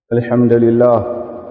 الحمد لله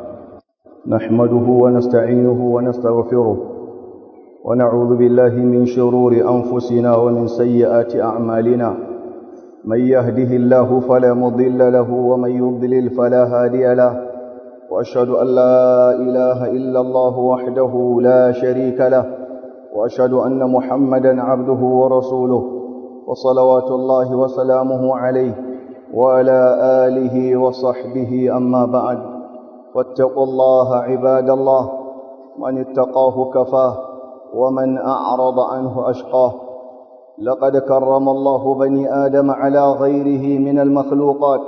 نحمده ونستعينه ونستغفره ونعوذ بالله من شرور أنفسنا ومن سيئات أعمالنا من يهده الله فلا مضل له ومن يضلل فلا هادي له وأشهد أن لا إله إلا الله وحده لا شريك له وأشهد أن محمدا عبده ورسوله وصلوات الله وسلامه عليه وعلى آله وصحبه أما بعد واتقوا الله عباد الله من اتقاه كفاه ومن أعرض عنه أشقاه لقد كرم الله بني آدم على غيره من المخلوقات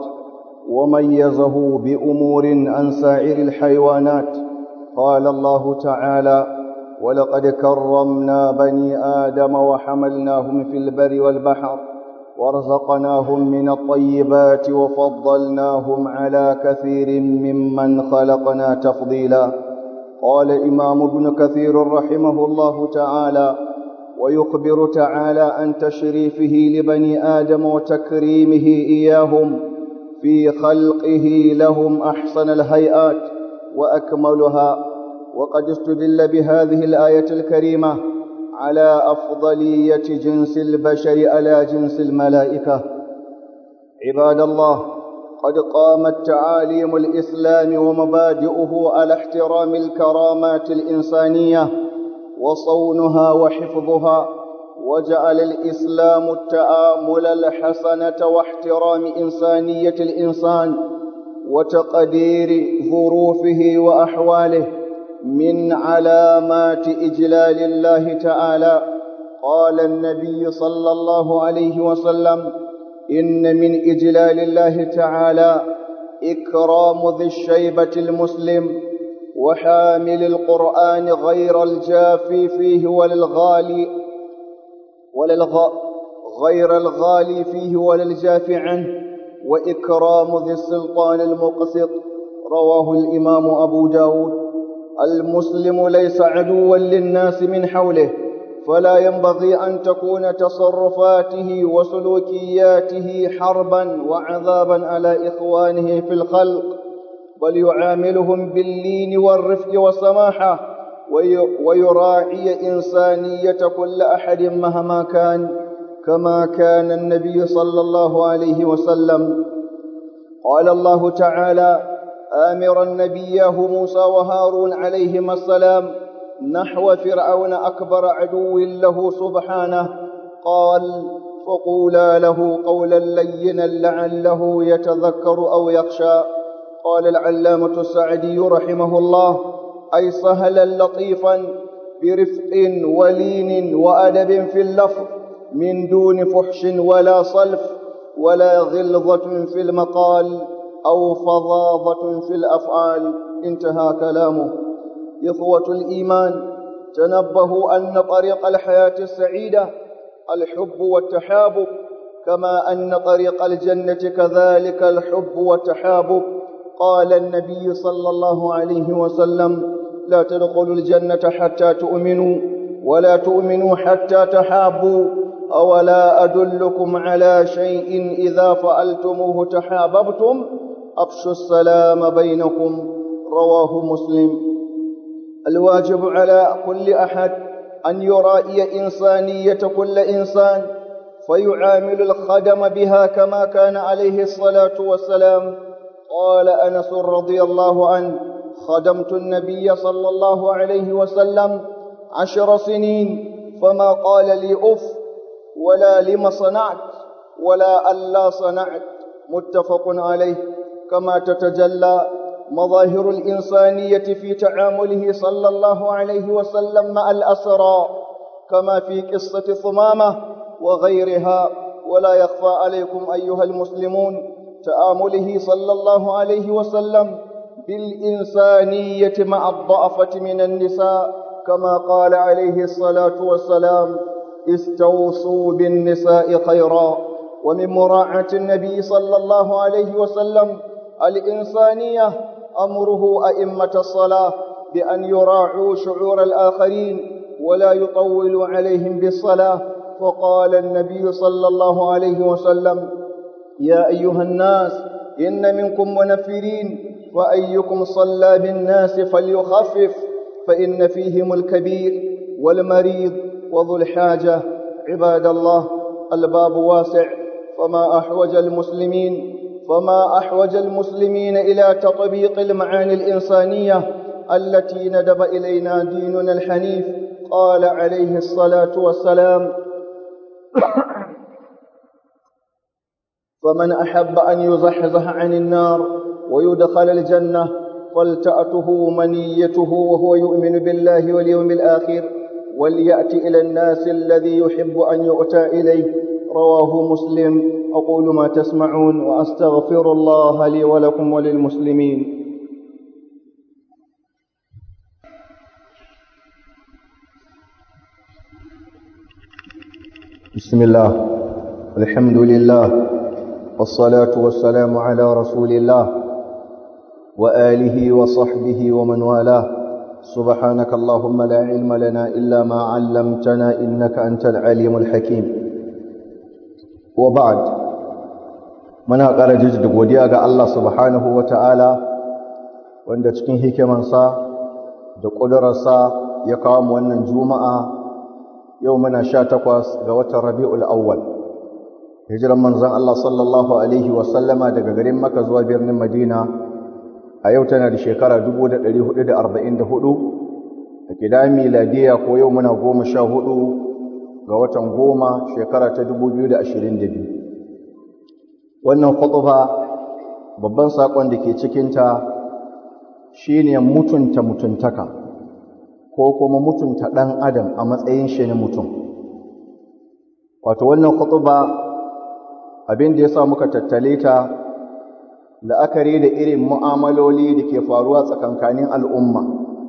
وميزه بأمور عن سائر الحيوانات قال الله تعالى ولقد كرمنا بني آدم وحملناهم في البر والبحر ورزقناهم من الطيبات وفضلناهم على كثير ممن خلقنا تفضيلا قال إمام ابن كثير رحمه الله تعالى ويخبر تعالى عن تشريفه لبني آدم وتكريمه إياهم في خلقه لهم أحسن الهيئات وأكملها وقد استدل بهذه الآية الكريمة على أفضلية جنس البشر على جنس الملائكة عباد الله قد قامت تعاليم الإسلام ومبادئه على احترام الكرامات الإنسانية وصونها وحفظها وجعل الإسلام التآمل الحسنة واحترام إنسانية الإنسان وتقدير ظروفه وأحواله من علامات إجلال الله تعالى قال النبي صلى الله عليه وسلم إن من إجلال الله تعالى إكرام ذي الشيبة المسلم وحامل القرآن غير الجافي فيه وللغالي وللغ غير الغالي فيه وللجافي عنه وإكرام ذي السلطان المقسط رواه الإمام أبو داود المسلم ليس عدوا للناس من حوله فلا ينبغي أن تكون تصرفاته وسلوكياته حربا وعذابا على إخوانه في الخلق بل يعاملهم باللين والرفق والسماحة ويراعي إنسانية كل أحد مهما كان كما كان النبي صلى الله عليه وسلم قال الله تعالى آمرا نبيه موسى وهارون عليهما السلام نحو فرعون أكبر عدو له سبحانه قال فقولا له قولا لينا لعله يتذكر أو يخشى قال العلامة السعدي رحمه الله أي سهلا لطيفا برفق ولين وأدب في اللفظ من دون فحش ولا صلف ولا غلظة في المقال أو فظاظة في الأفعال انتهى كلامه إخوة الإيمان تنبهوا أن طريق الحياة السعيدة الحب والتحابب كما أن طريق الجنة كذلك الحب والتحابب قال النبي صلى الله عليه وسلم لا تدخلوا الجنة حتى تؤمنوا ولا تؤمنوا حتى تحابوا أولا أدلكم على شيء إذا فعلتموه تحاببتم أفشوا السلام بينكم رواه مسلم الواجب على كل أحد أن يرائي إنسانية كل إنسان فيعامل الخدم بها كما كان عليه الصلاة والسلام قال أنس رضي الله عنه خدمت النبي صلى الله عليه وسلم عشر سنين فما قال لي أف ولا لم صنعت ولا ألا صنعت متفق عليه كما تتجلى مظاهر الإنسانية في تعامله صلى الله عليه وسلم مع الأسرى كما في قصة ثمامة وغيرها ولا يخفى عليكم أيها المسلمون تآمله صلى الله عليه وسلم بالإنسانية مع الضعفة من النساء كما قال عليه الصلاة والسلام استوصوا بالنساء خيرا ومن مراعاة النبي صلى الله عليه وسلم الإنسانية أمره أئمة الصلاة بأن يراعوا شعور الآخرين ولا يطولوا عليهم بالصلاة فقال النبي صلى الله عليه وسلم يا أيها الناس إن منكم منفرين وأيكم صلى بالناس فليخفف فإن فيهم الكبير والمريض وذو الحاجة عباد الله الباب واسع فما أحوج المسلمين فما أحوج المسلمين إلى تطبيق المعاني الإنسانية التي ندب إلينا ديننا الحنيف قال عليه الصلاة والسلام فمن أحب أن يزحزح عن النار ويدخل الجنة فلتأته منيته وهو يؤمن بالله واليوم الآخر وليأتي إلى الناس الذي يحب أن يؤتى إليه رواه مسلم أقول ما تسمعون وأستغفر الله لي ولكم وللمسلمين بسم الله الحمد لله والصلاة والسلام على رسول الله وآله وصحبه ومن والاه سبحانك اللهم لا علم لنا إلا ما علمتنا إنك أنت العليم الحكيم وبعد muna ƙara jiji da godiya ga Allah subhanahu wa ta'ala wanda cikin hikimansa da ƙudurarsa ya kawo mu wannan juma'a yau muna sha takwas ga watan rabi'ul awwal hijiran manzan Allah sallallahu Alaihi wasallama daga garin maka zuwa birnin madina a yau tana da shekara 1444 a gida miladiya ko yau muna goma sha hudu ga watan goma shekara ta 2022 wannan khutba babban saƙon da ke cikinta shine mutunta mutuntaka ko kuma mutunta ɗan adam a matsayin shi na mutum wato wannan khutba abin da ya sa muka tattale ta la'akari da irin mu'amaloli da ke faruwa tsakankanin al'umma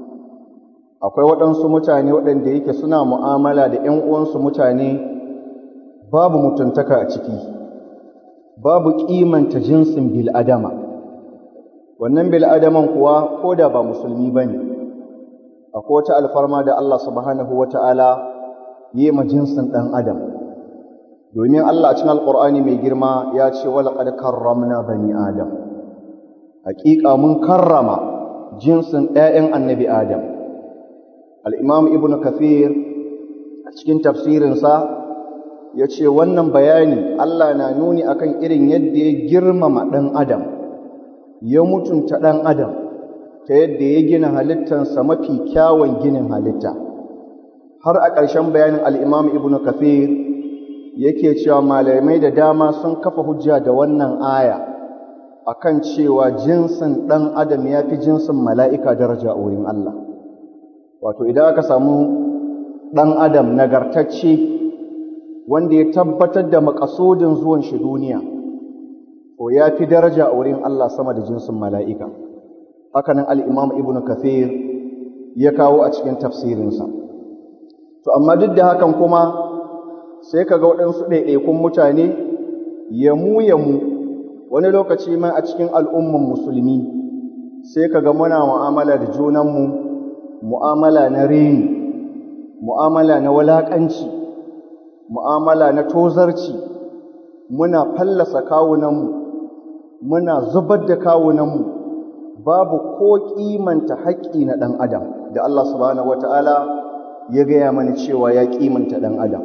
akwai waɗansu mutane waɗanda yake suna mu'amala da ‘yan uwansu mutane babu mutuntaka a ciki babu ƙimanta jinsin bil'adama wannan bil'adaman kuwa ko da ba musulmi ba ne akwai wata alfarma da Allah subhanahu wa ta'ala yi ma jinsin ɗan adam domin Allah a cikin alƙur'ani mai girma ya ce walaƙad karramna bani adam haƙiƙa mun karrama jinsin ɗayan annabi adam al'imam ibn kathir a cikin tafsirinsa ya ce wannan bayani Allah na nuni akan irin yadda ya girmama ɗan adam ya mutunta ɗan adam ta yadda ya gina halittansa mafi kyawun ginin halitta har a ƙarshen bayanin al'imam ibn kathir yake cewa malamai da dama sun kafa hujja da wannan aya akan cewa jinsin ɗan adam ya fi jinsin mala'ika daraja a wurin Allah wato idan aka samu ɗan adam nagartacce wanda ya tabbatar da makasudin zuwan shi duniya to ya fi daraja a wurin Allah sama da jinsin mala'ika hakanan al'imam ibn kathir ya kawo a cikin tafsirinsa to amma duk da hakan kuma sai ka ga waɗansu ɗaiɗaikun mutane yamu yamu wani lokaci ma a cikin al'umman musulmi sai ka ga muna mu'amala da junanmu mu'amala na reni mu'amala na walaƙanci mu'amala na tozarci muna fallasa kawunanmu muna zubar da kawunanmu babu ko kimanta haƙƙi na ɗan adam da Allah subhanahu wata'ala ya gaya mana cewa ya kimanta ɗan adam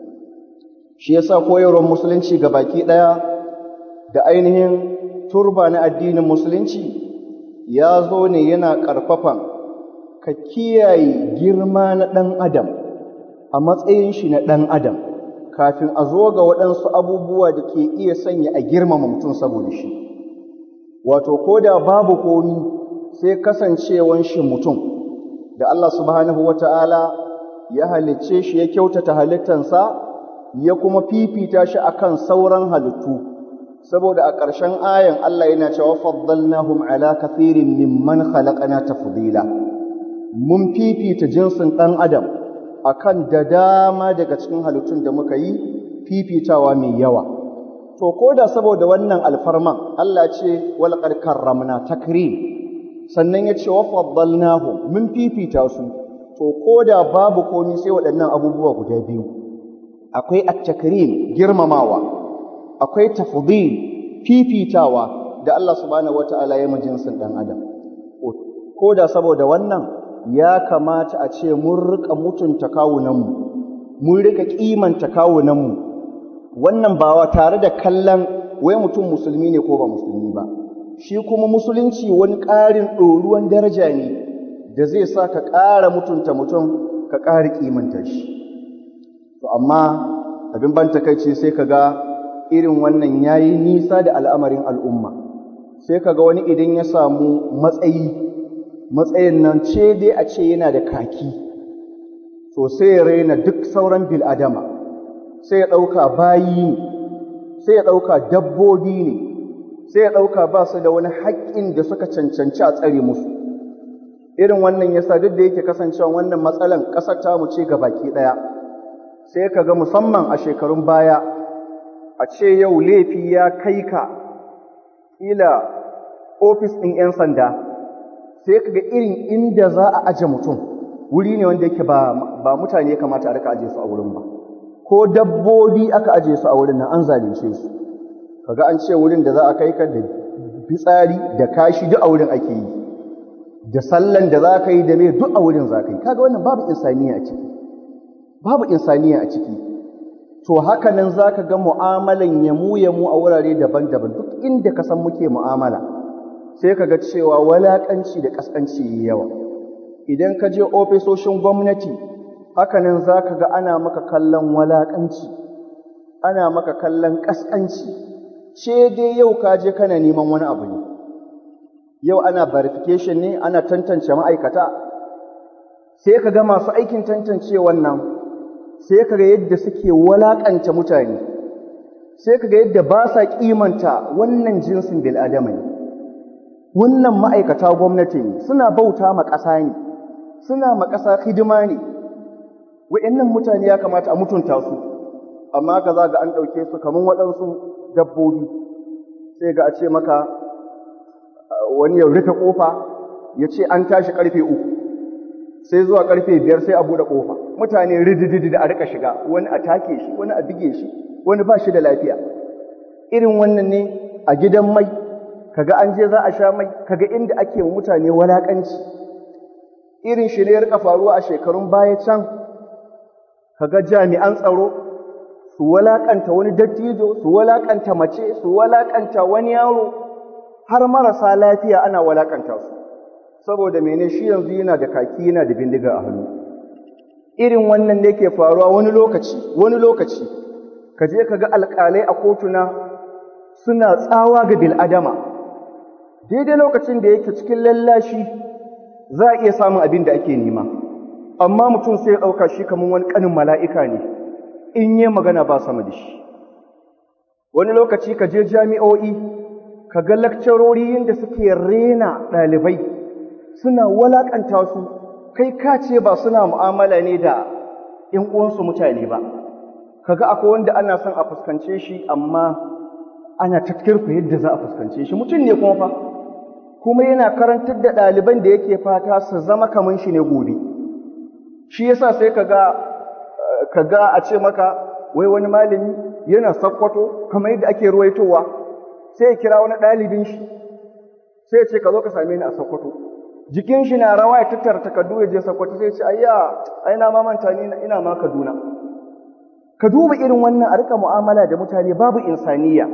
shi yasa koyarwar musulunci ga baki ɗaya da ainihin turba na addinin musulunci ya zo ne yana ƙarfafan ka kiyaye girma na ɗan adam a matsayin shi na ɗan adam kafin a zo ga waɗansu abubuwa da ke iya sanya a girmama mutum saboda shi wato ko da babu komi sai kasancewan shi mutum da Allah subhanahu wata'ala ya halicce shi ya kyautata halittansa ya kuma fifita shi akan sauran halittu saboda a ƙarshen ayan Allah yana cewa faddalnahum ala kathirin mimman khalaqana tafdila mun fifita jinsin ɗan adam akan da dama daga cikin halittun da muka yi fifitawa mai yawa to ko da saboda wannan alfarman Allah ce walqad karramna takrim sannan ya ce wa faddalnahu mun fifita su to ko da babu komai sai waɗannan abubuwa guda biyu akwai at-takrim girmamawa akwai tafdil fifitawa da Allah subhanahu wata'ala ya jinsin ɗan adam ko da saboda wannan ya kamata a ce mun rika mutunta kawunanmu mun rika kimanta kawunanmu wannan ba tare da kallon wai mutum musulmi ne ko ba musulmi ba shi kuma musulunci wani ƙarin ɗoruwan daraja ne da zai sa ka ƙara mutunta mutum ka ƙara kimanta shi to amma abin ban takaici sai ka ga irin wannan yayi nisa da al'amarin al'umma sai ka ga wani idan ya samu matsayi matsayin nan ce dai a ce yana da kaki to sai ya raina duk sauran bil'adama sai ya ɗauka bayi ne sai ya ɗauka dabbobi ne sai ya ɗauka ba su da wani haƙƙin da suka cancanci a tsare musu irin wannan yasa duk da yake kasancewa wannan matsalan ƙasar tamu ce ga baki ɗaya sai ka ga musamman a shekarun baya a ce yau laifi ya kai ka ƙila ofis ɗin 'yan sanda sai ka ga irin inda za a aje mutum wuri ne wanda yake ba, ba mutane ya kamata a rika aje su a wurin ba ko dabbobi aka aje su a wurin nan an zalunce su kaga an ce wurin da za a kai ka da fitsari da kashi duk a wurin ake yi da sallan da za ka yi da mai duk a wurin za ka yi kaga wannan babu insaniya a ciki babu insaniya a ciki to haka nan za ka ga mu'amalan yamu yamu a wurare daban-daban duk inda ka san muke mu'amala sai ka ga cewa walaƙanci da ƙasƙanci yawa idan ka je ofisoshin gwamnati haka nan za ka ga ana maka kallon walaƙanci ana maka kallon ƙasƙanci ce dai yau ka je kana neman wani abu ne yau ana verification ne ana tantance ma'aikata sai ka ga masu aikin tantance wannan sai ka ga yadda suke walaƙanta mutane sai ka ga yadda ba sa ƙimanta wannan jinsin bil'adama ne wannan ma'aikata gwamnati ne suna bauta ma ƙasa ne suna ma ƙasa hidima ne wa'annan mutane ya kamata a mutunta su amma ka za ga an ɗauke su kamar waɗansu dabbobi sai ga a ce maka wani ya rufe ƙofa ya ce an tashi ƙarfe uku sai zuwa ƙarfe biyar sai a buɗe ƙofa mutane ridididi da a rika shiga wani a take shi wani a bige shi wani ba shi da lafiya irin wannan ne a gidan mai kaga an je za a sha mai kaga inda ake mutane walakanci irin shi ne ya rika faruwa a shekarun baya can kaga jami'an tsaro su walakanta wani dattijo su walakanta mace su walakanta wani yaro har marasa lafiya ana walakanta su saboda mene shi yanzu yana da kaki yana da bindiga a hannu irin wannan ne ke faruwa wani lokaci wani lokaci ka je ka ga alƙalai a kotuna suna tsawa ga bil'adama daidai lokacin da yake cikin lallashi za a iya samun abin da ake nema amma mutum sai ya ɗauka shi kamar wani ƙanin mala'ika ne in yi magana ba sama da shi wani lokaci ka je jami'o'i ka ga lakcarori da suke rena ɗalibai suna walaƙanta su kai ka ce ba suna mu'amala ne da ‘yan uwansu mutane ba kaga akwai wanda ana son a fuskance shi amma ana tatkirku yadda za a fuskance shi mutum ne kuma fa kuma yana karantar da ɗaliban da yake fata su zama kamar shi ne gobe shi yasa sai kaga kaga a ce maka wai wani malami yana sakkwato kamar yadda ake ruwaitowa sai ya kira wani ɗalibin shi sai ya ce ka zo ka same ni a sakkwato jikin shi na rawa ya tattara takardu ya je sakkwato sai ya ce ayya ai na mamanta ni ina ma Kaduna ka duba irin wannan a rika mu'amala da mutane babu insaniya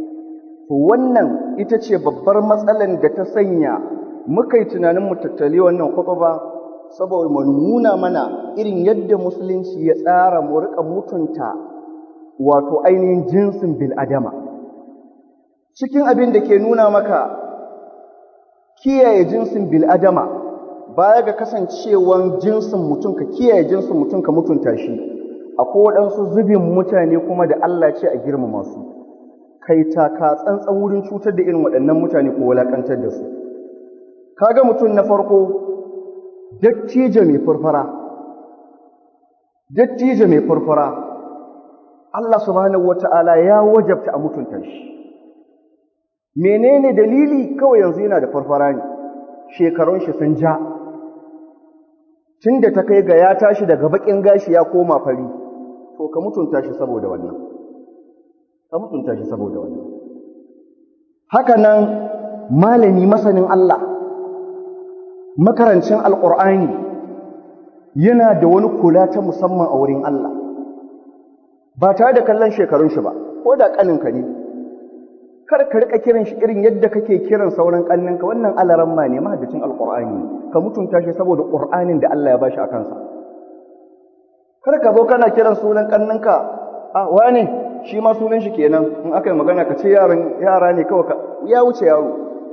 to wannan ita ce babbar matsalan da ta sanya muka yi tunanin mu tattali wannan khutba saboda mu nuna mana irin yadda musulunci ya tsara mu rika mutunta wato ainihin jinsin bil'adama cikin abin da ke nuna maka kiyaye jinsin bil'adama baya ga kasancewan jinsin mutum ka kiyaye jinsin mutum ka mutunta shi akwai waɗansu zubin mutane kuma da Allah ce a girmama su kai taka tsantsan wurin cutar da irin waɗannan mutane ko walakantar da su kaga mutum na farko dattijo mai furfura dattijo mai furfura Allah subhanahu wata'ala ya wajabta a mutunta shi menene dalili kawai yanzu yana da farfara ne shekarun shi sun ja tunda ta kai ga ya tashi daga bakin gashi ya koma fari to ka mutunta shi saboda wannan ka mutunta shi saboda wannan haka nan malami masanin Allah makarancin alƙur'ani yana da wani kula ta musamman a wurin Allah ba tare da kallon shekarun shi ba ko da ƙaninka ne kar ka rika kiran shi irin yadda kake kiran sauran ƙanninka wannan alaran ma ne mahaddacin alƙur'ani ka mutunta shi saboda ƙur'anin da Allah ya bashi a kansa kar ka zo kana kiran sunan ƙanninka a wane shi ma sunan shi kenan in aka yi magana ka ce yaran yara ne kawai ya wuce yaro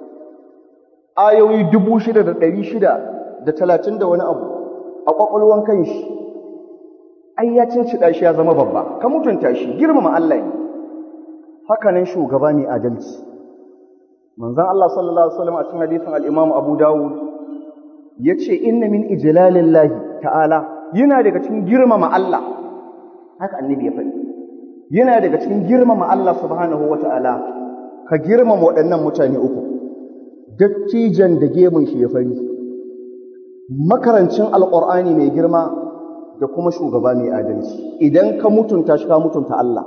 ayoyi dubu shida da ɗari shida da talatin da wani abu a ƙwaƙwalwan kan shi ai ya cincida shi ya zama babba ka mutunta shi girmama Allah ne haka nan shugaba mai adalci manzon Allah sallallahu alaihi wasallam a cikin hadisin al-Imam Abu Dawud yace inna min ijlalillahi ta'ala yana daga cikin girmama Allah haka annabi ya faɗi yana daga cikin girmama Allah subhanahu wata'ala ka girmama waɗannan mutane uku dattijan da gemun shi ya fari makarancin alƙur'ani mai girma da kuma shugaba mai adalci idan ka mutunta shi ka mutunta Allah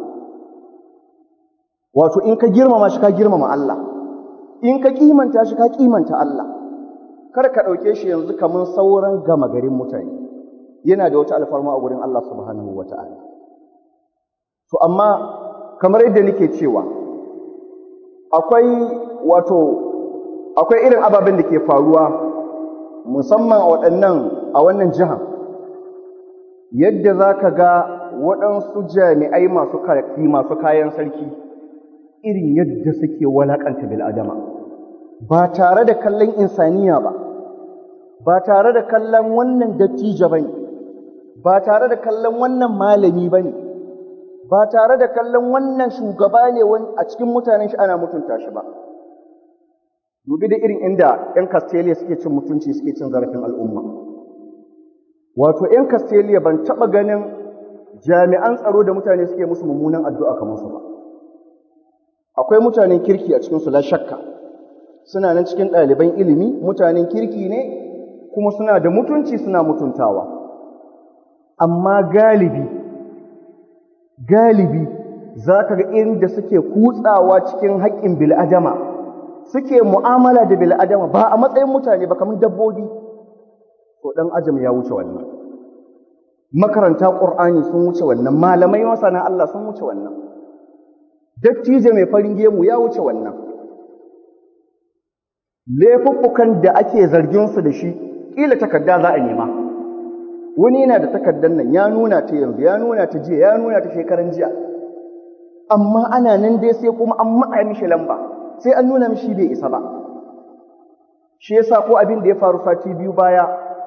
wato in ka girmama shi ka girmama Allah in ka kimanta shi ka kimanta Allah kar ka ɗauke shi yanzu kamar sauran gama garin mutane yana da wata alfarma a gurin Allah subhanahu wata'ala to amma kamar yadda nake cewa akwai wato akwai irin ababen da ke faruwa musamman a waɗannan a wannan jihar yadda za ka ga waɗansu jami'ai masu karfi masu kayan sarki irin yadda suke walaƙanta bil'adama ba tare da kallon insaniya ba ba tare da kallon wannan dattijo ba ne ba tare da kallon wannan malami ba ne ba tare da kallon wannan shugaba ne a cikin mutanen shi ana mutunta shi ba dubi da irin inda 'yan Castelia suke cin mutunci suke cin zarafin al'umma. Wato, 'yan Castelia ban taɓa ganin jami'an tsaro da mutane suke musu mummunan addu'a kamar su ba. Akwai mutanen kirki a cikinsu la shakka, suna nan cikin ɗaliban ilimi, mutanen kirki ne, kuma suna da mutunci suna mutuntawa. Amma galibi, galibi za ka ga inda suke kutsawa cikin haƙƙin bil'adama. suke mu'amala da bil'adama ba a matsayin mutane ba kamar dabbobi to ɗan ajam ya wuce wannan makaranta ƙur'ani sun wuce wannan malamai masana Allah sun wuce wannan dattijo mai farin gemu ya wuce wannan laifuffukan da ake zargin su da shi ƙila takarda za a nema wani yana da takardar nan ya nuna ta yanzu ya nuna ta jiya ya nuna ta shekaran jiya amma ana nan dai sai kuma an matsa mishi lamba sai an nuna mishi bai isa ba shi yasa ko abin da ya faru sati biyu baya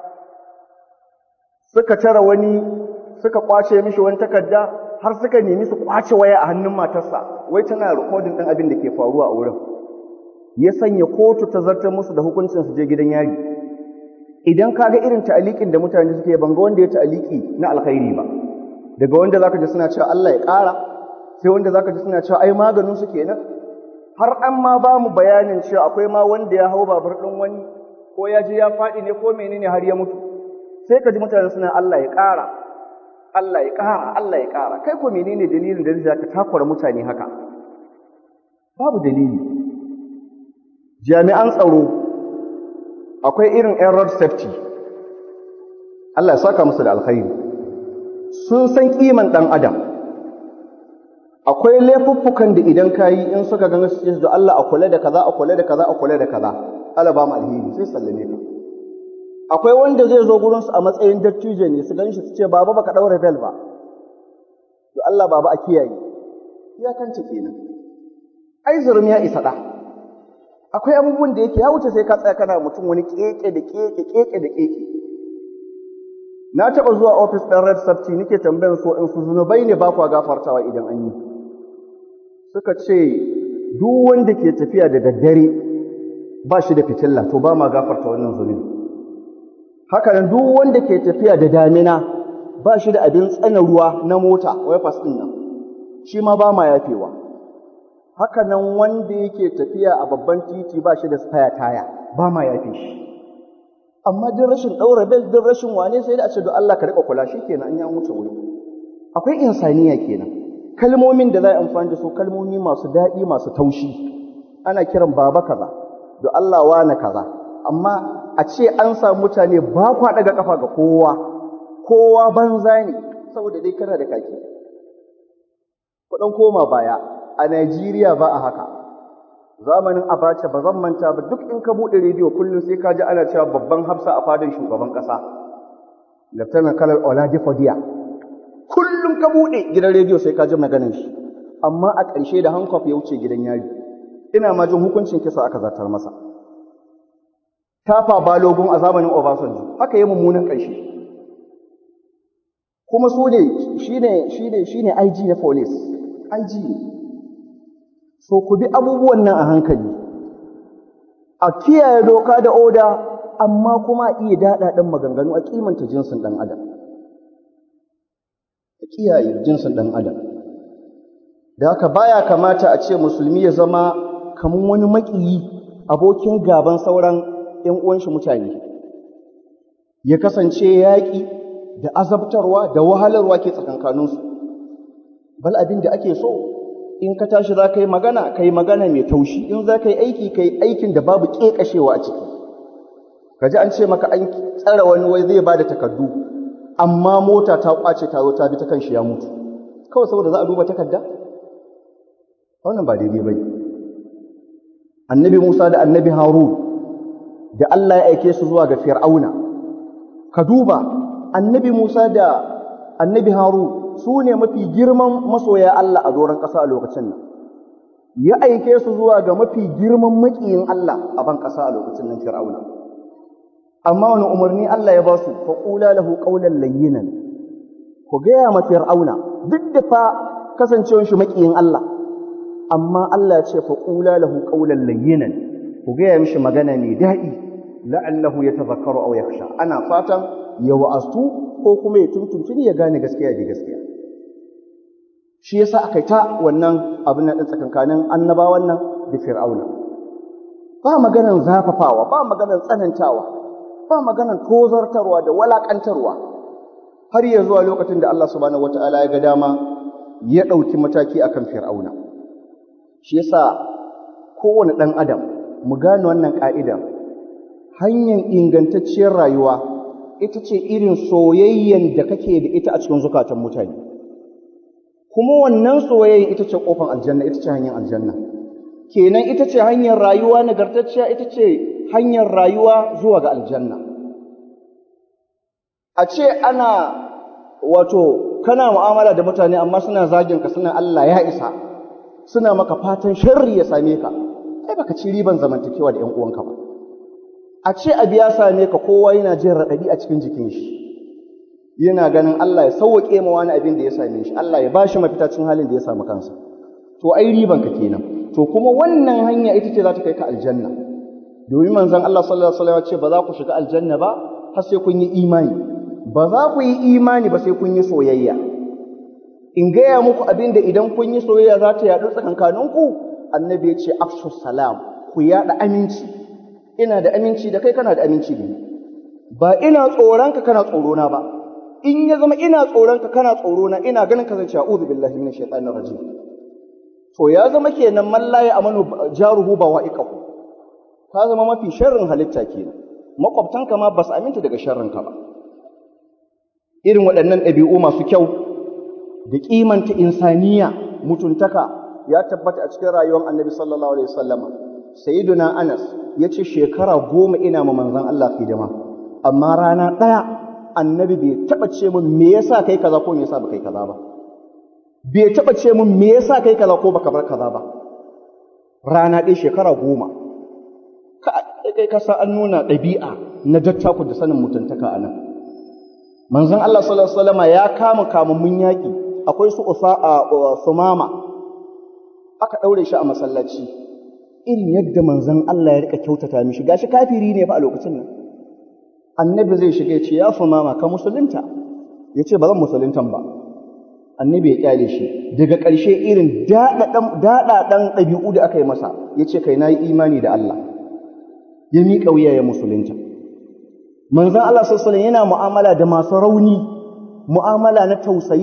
suka tara wani suka kwace mishi wani takarda har suka nemi su kwace waya a hannun matarsa wai tana rikodin ɗin abin da ke faruwa a wurin ya sanya kotu ta zartar musu da hukuncin su je gidan yari idan ka ga irin ta'aliƙin da mutane suke ban ga wanda ya ta'aliki na alkhairi ba daga wanda zaka ji suna cewa Allah ya ƙara sai wanda zaka ji suna cewa ai maganin su kenan har an ma ba mu bayanin cewa akwai ma wanda ya hau babur ɗin wani ko ya je ya faɗi ne ko menene har ya mutu sai ka ji mutane suna Allah ya ƙara Allah ya ƙara Allah ya ƙara kai ko menene dalilin da zai ka takura mutane haka babu dalili jami'an tsaro akwai irin yan road safety Allah ya saka musu da alkhairi sun san kiman ɗan adam akwai laifuffukan da idan ka yi in suka ganga su ce da Allah a kula da kaza a kula da kaza a kula da kaza Allah ba mu alheri sai sallame ka akwai wanda zai zo gurin su a matsayin dattijo ne su ganshi su ce baba baka daura bel ba to Allah baba a kiyaye iyakance kenan ai zurum ya isa da akwai abubuwan da yake ya wuce sai ka tsaya kana mutum wani keke da keke keke da keke na taɓa zuwa ofis ɗin red safety nake tambayar so in su zunubai ne ba kwa gafartawa idan an yi suka ce duk wanda ke tafiya da daddare ba shi da fitilla to ba ma gafarta wannan zunubi haka nan duk wanda ke tafiya da damina ba shi da abin tsana ruwa na mota wifas ɗin nan shi ma ba ma yafewa haka nan wanda yake tafiya a babban titi ba shi da spare taya ba ma yafe shi amma din rashin ɗaura bel din rashin wane sai da a ce don Allah ka riƙa kula shi kenan an yi an wuce wuri akwai insaniya kenan kalmomin da za a amfani da su kalmomi masu daɗi masu taushi ana kiran baba kaza da Allah wane kaza amma a ce an samu mutane ba kwa daga kafa ga kowa kowa banza ne saboda dai kana da kaki kuɗin koma baya a Najeriya ba a haka zamanin abacha ba zan manta ba duk in ka buɗe rediyo kullum sai ka ji ana cewa babban hafsa a fadin shugaban ƙasa Lieutenant Colonel Oladipo Dia kullum ka buɗe gidan rediyo sai ka ji maganin shi amma a ƙarshe da hankof ya wuce gidan yari ina ma jin hukuncin kisa aka zartar masa tafa balogun a zamanin Obasanjo haka yi mummunan ƙarshe kuma su ne shine shine shine IG na police IG ne so ku bi abubuwan nan a hankali a kiyaye doka da oda amma kuma iya daɗa ɗan maganganu a kimanta jinsin ɗan adam a kiyaye jinsin ɗan adam da haka baya kamata a ce musulmi ya zama kamar wani maƙiyi abokin gaban sauran ‘yan uwanshi mutane ya kasance yaƙi da azabtarwa da wahalarwa ke tsakankaninsu bal abin da ake so in ka tashi za ka yi magana ka yi magana mai taushi in za ka yi aiki ka yi aikin da babu ƙeƙashewa a ciki ka ji an ce maka an tsara wani wai zai ba da takardu amma mota ta ƙwace ta zo ta bi ta kan shi ya mutu kawai saboda za a duba takarda wannan ba daidai ba ne annabi musa da annabi harun da allah ya aike su zuwa ga fir'auna ka duba annabi musa da annabi harun su ne mafi girman masoya Allah a doron ƙasa a lokacin nan ya aike su zuwa ga mafi girman maƙiyin Allah a ban ƙasa a lokacin nan fir'auna amma wani umarni Allah ya ba su fa qula lahu qawlan layyinan ku gaya ma fir'auna duk da fa kasancewar shi maƙiyin Allah amma Allah ya ce fa qula lahu qawlan layyinan ku gaya mishi magana mai daɗi la'allahu yatazakkaru aw yakhsha ana fatan ya wa'astu ko kuma ya tuntuntuni ya gane gaskiya da gaskiya shi yasa aka ta wannan abin nan tsakankanin annabawan nan da fir'auna ba maganan zafafawa ba maganan tsanantawa ba maganan tozartarwa da walakantarwa har ya zuwa lokacin da Allah subhanahu wataala ya ga dama ya ɗauki mataki akan fir'auna shi yasa kowane ɗan adam mu gane wannan ƙa'idar hanyar ingantacciyar rayuwa ita ce irin soyayyen da kake da ita a cikin zukatan mutane kuma wannan soyayyen ita ce kofar aljanna ita ce hanyar aljanna kenan ita ce hanyar rayuwa nagartacciya ita ce hanyar rayuwa zuwa ga aljanna a ce ana wato kana mu'amala da mutane amma suna zagin ka suna Allah ya isa suna maka fatan sharri ya same ka kai baka ci riban zamantakewa da ƴan uwanka ba a ce abu ya same ka kowa yana jin raɗaɗi a cikin jikin shi yana ganin Allah ya sauwaƙe ma wani abin da ya same shi Allah ya ba shi mafita cikin halin da ya samu kansa to ai riban ka kenan to kuma wannan hanya ita ce za ta kai ka aljanna domin manzon Allah sallallahu alaihi wasallam ya ce ba za ku shiga aljanna ba har sai kun yi imani ba za ku yi imani ba sai kun yi soyayya in gaya muku abin da idan kun yi soyayya za ta yaɗu tsakankaninku annabi ya ce afshu salam ku yaɗa aminci ina da aminci da kai kana da aminci da ni ba ina tsoronka kana tsorona ba in ya zama ina tsoronka kana tsorona ina ganin ka zance a'udhu billahi minash shaitanir rajim to ya zama kenan man la amanu jaruhu ba wa'iqahu ka zama mafi sharrin halitta kenan makwabtanka ma ba su aminta daga sharrinka ba irin waɗannan ɗabi'u masu kyau da kimanta insaniya mutuntaka ya tabbata a cikin rayuwar annabi sallallahu alaihi wasallama sayyiduna anas ya ce shekara goma ina ma manzan Allah hidima amma rana ɗaya annabi bai taɓa ce min me yasa kai kaza ko me yasa baka yi kaza ba bai taɓa ce min me yasa kai kaza ko baka bar kaza ba rana ɗaya shekara goma ka kai ka sa an nuna ɗabi'a na dattaku da sanin mutuntaka a nan manzon Allah sallallahu alaihi wasallama ya kama kamammun yaƙi akwai su sumama aka ɗaure shi a masallaci irin yadda manzon Allah ya rika kyautata mishi gashi kafiri ne fa a lokacin nan annabi zai shiga ya ce ya fi mama ka musulunta ya ce ba zan musuluntan ba annabi ya kyale shi daga ƙarshe irin daɗaɗan ɗabi'u da aka yi masa ya ce kai na yi imani da Allah ya miƙa wuya ya musulunta manzon Allah sallallahu yana mu'amala da masu rauni mu'amala na tausayi da rahama mata da ƙananan yara ba gallaza musu yake yi ba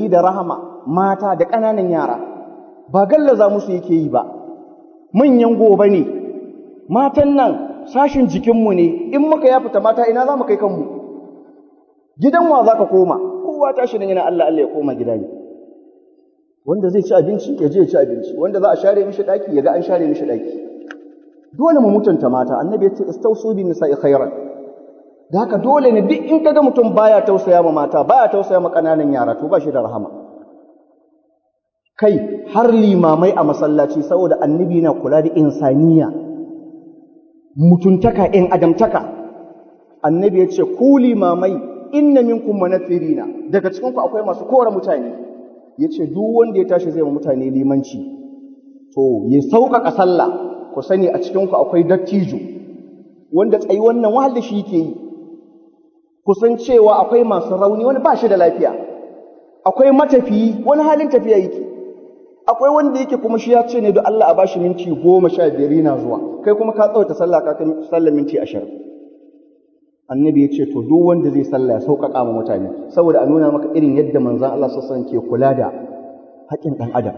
manyan gobe ne matan nan sashin jikinmu ne in muka ya fita mata ina za mu kai kanmu gidan wa za ka koma kowa tashi nan yana Allah Allah ya koma gida ne wanda zai ci abinci ya je ya ci abinci wanda za a share mishi daki ya ga an share mishi daki dole mu mutunta mata annabi ya ce istausu bin nisa'i khairan da haka dole ne duk in kaga mutum baya tausaya ma mata baya tausaya ma kananan yara to ba shi da rahama kai har limamai a masallaci saboda annabi na kula da insaniya mutuntaka in adamtaka annabi ya ce ku limamai inna minkum manafirina daga cikin ku akwai masu kora mutane yace duk wanda ya tashi zai ma mutane limanci to ya sauƙaƙa sallah ku sani a cikin ku akwai dattijo wanda tsayi wannan wahal da shi yake yi kusan cewa akwai masu rauni wani ba shi da lafiya akwai matafiyi wani halin tafiya yake akwai wanda yake kuma shi ya ce ne don Allah a bashi minti goma sha biyar yana zuwa kai kuma ka tsawaita sallah ka kai sallah minti ashirin annabi ya ce to duk wanda zai sallah ya sauƙaƙa ma mutane saboda a nuna maka irin yadda manzon Allah sassan ke kula da haƙƙin ɗan adam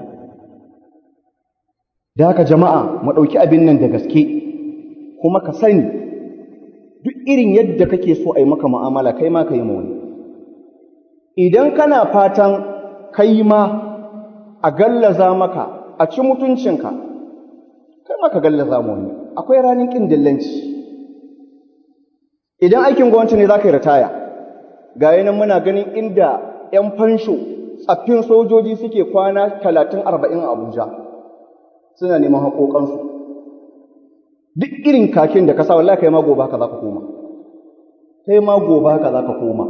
da haka jama'a mu ɗauki abin nan da gaske kuma ka sani duk irin yadda kake so a yi maka mu'amala kai ma ka yi wani idan kana fatan kai ma a gallaza maka a ci mutuncinka kai ma ka gallaza mu wani akwai ranar ƙin dillanci idan aikin gwamnati ne za ka yi ritaya ga nan muna ganin inda 'yan fansho tsaffin sojoji suke kwana talatin arba'in a abuja suna neman haƙoƙansu duk irin kakin da ka sa wallahi kai ma gobe haka za ka koma kai ma gobe haka za ka koma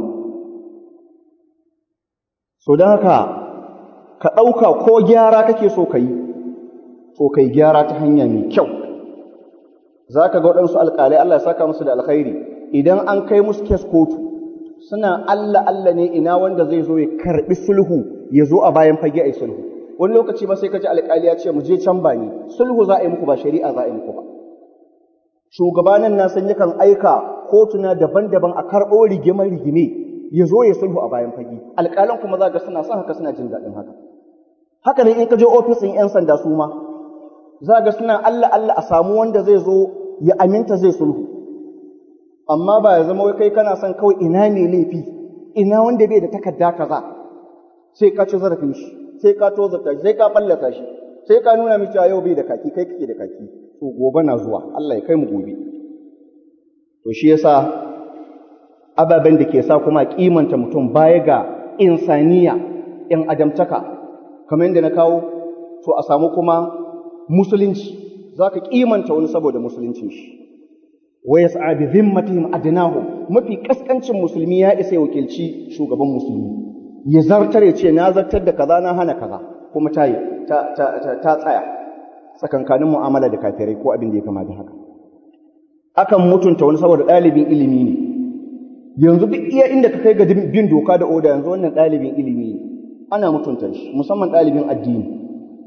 so don haka ka ɗauka ko gyara kake so ka yi so ka yi gyara ta hanya mai kyau za ka ga waɗansu alƙalai Allah ya saka musu da alkhairi idan an kai musu kes kotu suna Allah Allah ne ina wanda zai zo ya karɓi sulhu ya zo a bayan fage a yi sulhu wani lokaci ba sai ka ji alƙali ya ce mu je can ba ni sulhu za a yi muku ba shari'a za a yi muku ba shugabanin na san yakan aika kotuna daban-daban a karɓo rigimar rigime ya zo ya sulhu a bayan fage alƙalan kuma za ga suna son haka suna jin daɗin haka haka ne in ka je ofisin 'yan sanda su ma za ga suna Allah Allah a samu wanda zai zo ya aminta zai sulhu amma ba ya zama wai kai kana son kawai ina ne laifi ina wanda bai da takarda kaza sai ka ci zarafin shi sai ka tozarta shi sai ka fallasa shi sai ka nuna miki a yau bai da kaki kai kake da kaki to gobe na zuwa Allah ya kai mu gobe to shi yasa ababen da ke sa kuma kimanta mutum baya ga insaniya in adamtaka kamar yadda na kawo to a samu kuma musulunci zaka kimanta wani saboda musuluncin shi wa yas'a bi dhimmatihim adnahum mafi kaskancin musulmi ya isa ya wakilci shugaban musulmi ya zartar ya ce na zartar da kaza na hana kaza kuma ta ta ta, ta tsaya tsakankanin mu'amala da kafirai ko abin da ya kama da haka akan mutunta wani saboda ɗalibin ilimi ne yanzu duk iya inda ka kai ga bin doka da oda yanzu wannan ɗalibin ilimi ne ana mutunta shi musamman ɗalibin addini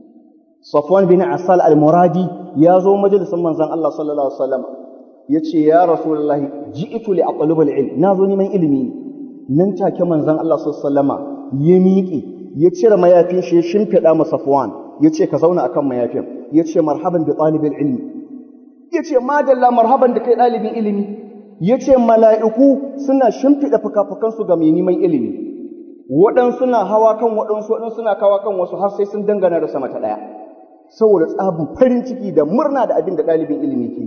Safwan bin Asal al-Muradi ya zo majalisin manzon Allah sallallahu alaihi wasallam yace ya Rasulullah ji'tu li aqlub al-ilm na zo neman ilimi nan take manzon Allah sallallahu alaihi wasallama ya miƙe ya cire mayafin shi ya shimfiɗa ma Safwan yace ka zauna akan mayafin yace marhaban bi talibil ilmi yace madalla marhaban da kai ɗalibin ilimi yace mala'iku suna shimfiɗa fuka-fukansu ga mai neman ilimi waɗansu na hawa kan waɗansu waɗansu na kawa kan wasu har sai sun dangana da sama ta ɗaya saboda tsabin farin ciki da murna da abin da ɗalibin ilimi ke yi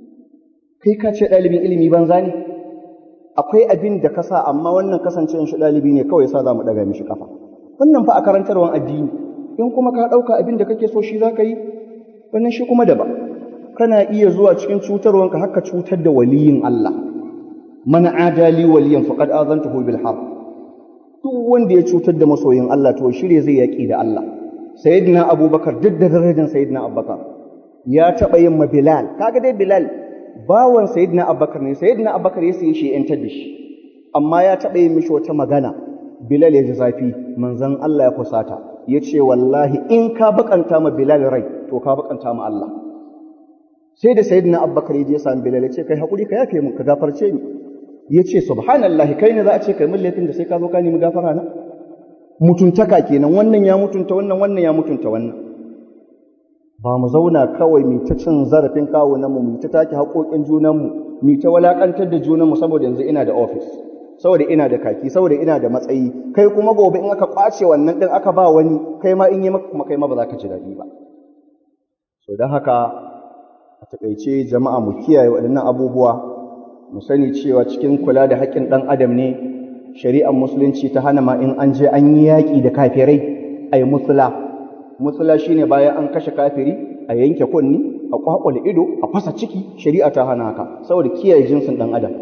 kai ka ce ɗalibin ilimi banza ne akwai abin da ka sa amma wannan kasancewan shi ɗalibi ne kawai sa za mu ɗaga mishi kafa wannan fa a karantarwan addini in kuma ka ɗauka abin da kake so shi za ka yi wannan shi kuma daban kana iya zuwa cikin cutarwanka haka cutar da waliyin Allah man adali waliyan faqad azantuhu bil harb duk wanda ya cutar da masoyin Allah to shirye zai yaki da Allah sayyidina abubakar duk da darajar sayyidina abubakar ya taba yin ma bilal kaga dai bilal bawan sayyidina abubakar ne sayyidina abubakar ya sayi shi yantar da shi amma ya taba yin mishi wata magana bilal ya ji zafi manzon Allah ya kusata ya ce wallahi in ka bakanta ma bilal rai to ka bakanta ma Allah sai da sayyidina abubakar ya je sami bilal ya ce kai hakuri ka yafe mun ka gafarce ni ya ce subhanallahi kai ne za a ce kai mun laifin da sai ka zo ka nemi gafara na mutuntaka kenan wannan ya mutunta wannan wannan ya mutunta wannan ba mu zauna kawai mu ta cin zarafin kawunanmu mu ta take haƙoƙin junanmu mu ta walakantar da junanmu saboda yanzu ina da ofis saboda ina da kaki saboda ina da matsayi kai kuma gobe in aka ƙwace wannan ɗin aka ba wani kai ma in yi maka kuma kai ma ba za ka ji daɗi ba so don haka a taƙaice jama'a mu kiyaye waɗannan abubuwa mu sani cewa cikin kula da haƙƙin ɗan adam ne shari'ar musulunci ta hana ma in an je an yi yaƙi da kafirai a yi musula musula shine bayan an kashe kafiri a yanke kunni a kwakwale ido a fasa ciki shari'a ta hana haka saboda kiyaye jinsin ɗan adam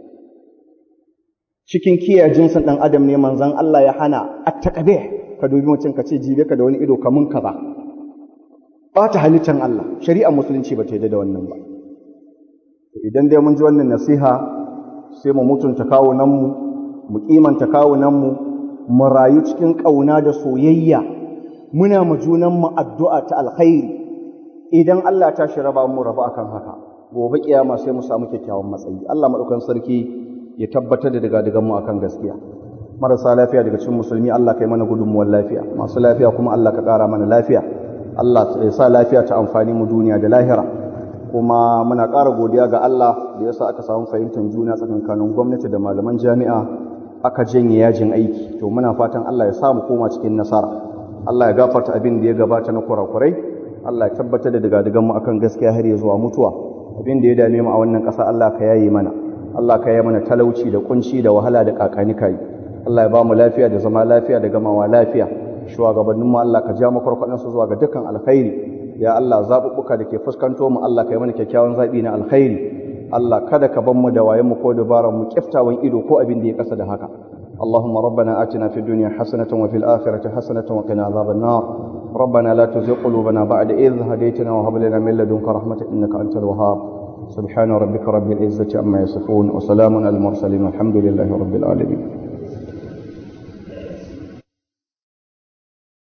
cikin kiyaye jinsin ɗan adam ne manzon Allah ya hana attaqabe ka dubi mutum ka ce jibe ka da wani ido kamun kaza ɓata halittar Allah shari'ar musulunci ba ta yi da wannan ba idan dai mun ji wannan nasiha sai mu mutunta kawunanmu mu kimanta kawunanmu mu rayu cikin ƙauna da soyayya muna mu junanmu addu'a ta alkhairi idan Allah ta shi raba mu raba akan haka gobe kiyama sai mu samu kyakkyawan matsayi Allah madaukan sarki ya tabbatar da daga daga mu akan gaskiya marasa lafiya daga cikin musulmi Allah kai mana gudunmuwar lafiya masu lafiya kuma Allah ka ƙara mana lafiya Allah ya sa lafiya ta amfani mu duniya da lahira kuma muna ƙara godiya ga Allah da ya sa aka samu fahimtar juna tsakankanin gwamnati da malaman jami'a aka janye yajin aiki to muna fatan Allah ya sa mu koma cikin nasara Allah ya gafarta abin da ya gabata na kurakurai Allah ya tabbatar da daga mu akan gaskiya har ya zuwa mutuwa abin da ya dame mu a wannan ƙasa Allah ka yaye mana Allah ka yaye mana talauci da kunci da wahala da kakani kai Allah ya ba mu lafiya da zama lafiya da gamawa lafiya shugabannin mu Allah ka ja mu farkwadan su zuwa ga dukkan alkhairi ya Allah zaɓuɓɓuka da ke fuskanto mu Allah ka yi mana kyakkyawan zaɓi na alkhairi Allah kada ka ban mu da wayen mu ko dabaran mu kiftawan ido ko abin da ya kasa da haka اللهم ربنا آتنا في الدنيا حسنة وفي الآخرة حسنة وقنا عذاب النار ربنا لا تزغ قلوبنا بعد إذ هديتنا وهب لنا من لدنك رحمة إنك أنت الوهاب سبحان ربك رب العزة عما يصفون وسلام على المرسلين والحمد لله رب العالمين